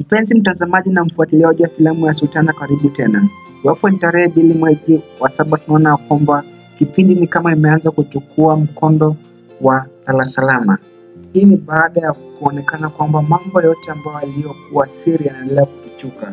Mpenzi mtazamaji na mfuatiliaji wa filamu ya Sultana, karibu tena. Iwapo ni tarehe mbili mwezi wa saba, tunaona kwamba kipindi ni kama imeanza kuchukua mkondo wa lala salama. Hii ni baada ya kuonekana kwamba mambo yote ambayo yaliyokuwa siri yanaendelea kufichuka.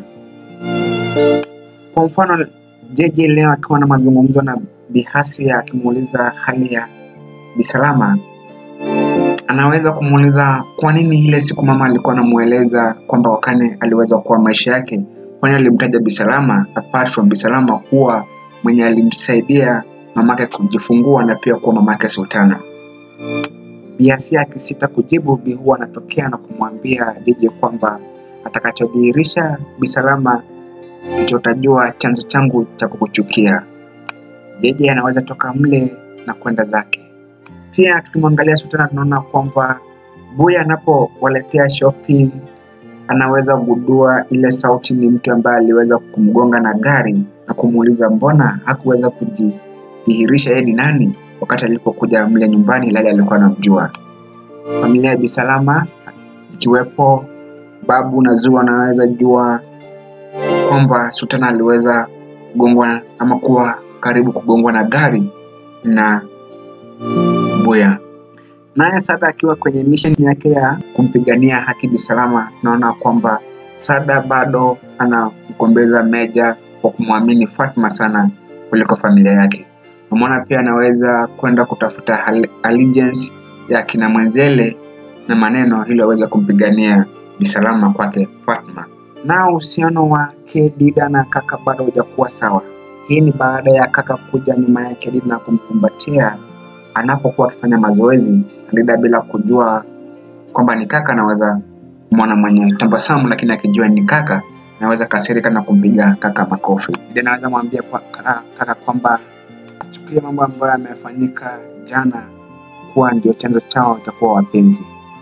Kwa mfano, JJ leo akiwa na mazungumzo na Bihasi akimuuliza hali ya Bisalama, anaweza kumuuliza kwa nini ile siku mama alikuwa anamueleza kwamba Wakane aliweza kuwa maisha yake, kwani alimtaja Bisalama apart from Bisalama kuwa mwenye alimsaidia mamake kujifungua na pia kuwa mamake Sultana. Biasia akisita kujibu, Bi huwa anatokea na kumwambia JJ kwamba atakachodhihirisha Bisalama ndicho utajua chanzo changu cha kukuchukia. JJ anaweza toka mle na kwenda zake. Pia tukimwangalia Sultana tunaona kwamba Buya anapowaletea shopping anaweza kugundua ile sauti ni mtu ambaye aliweza kumgonga na gari na kumuuliza mbona hakuweza kujidhihirisha yeye ni nani wakati alipokuja mle nyumbani, ilhali alikuwa anamjua. Familia ya Bisalama ikiwepo babu na Zuu anaweza jua kwamba Sultana aliweza kugongwa ama kuwa karibu kugongwa na gari na Buya. Naye Sada akiwa kwenye mission yake ya kumpigania haki Bisalama, tunaona kwamba Sada bado anamgombeza Meja kwa kumwamini Fatma sana kuliko familia yake. Umeona pia anaweza kwenda kutafuta allegiance ya kina Mwenzele na maneno ili aweze kumpigania Bisalama kwake Fatma. Na uhusiano wake Dida na kaka bado hujakuwa sawa. Hii ni baada ya kaka kuja nyuma yake Dida na kumkumbatia anapokuwa akifanya mazoezi. Dida bila kujua kwamba ni kaka, anaweza kumwona mwenye tabasamu, lakini akijua ni kaka anaweza kasirika na kumpiga kaka makofi. Dida anaweza mwambia kwa kaka, kaka kwamba asichukulie mambo ambayo yamefanyika jana kuwa ndio chanzo chao cha kuwa wapenzi.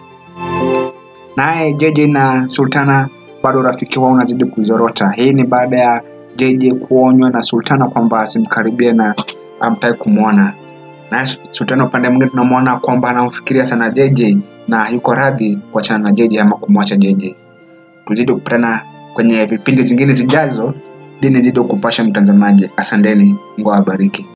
Naye JJ na Sultana bado urafiki wao unazidi kuzorota. Hii ni baada ya JJ kuonywa na Sultana kwamba asimkaribie na amtaki kumwona. Naye Sultana upande mwingine tunamwona kwamba anamfikiria sana JJ na yuko radhi kuachana na JJ ama kumwacha JJ. Tuzidi kupatana kwenye vipindi zingine zijazo ili nizidi kupasha mtazamaji. Asanteni, Mungu awabariki.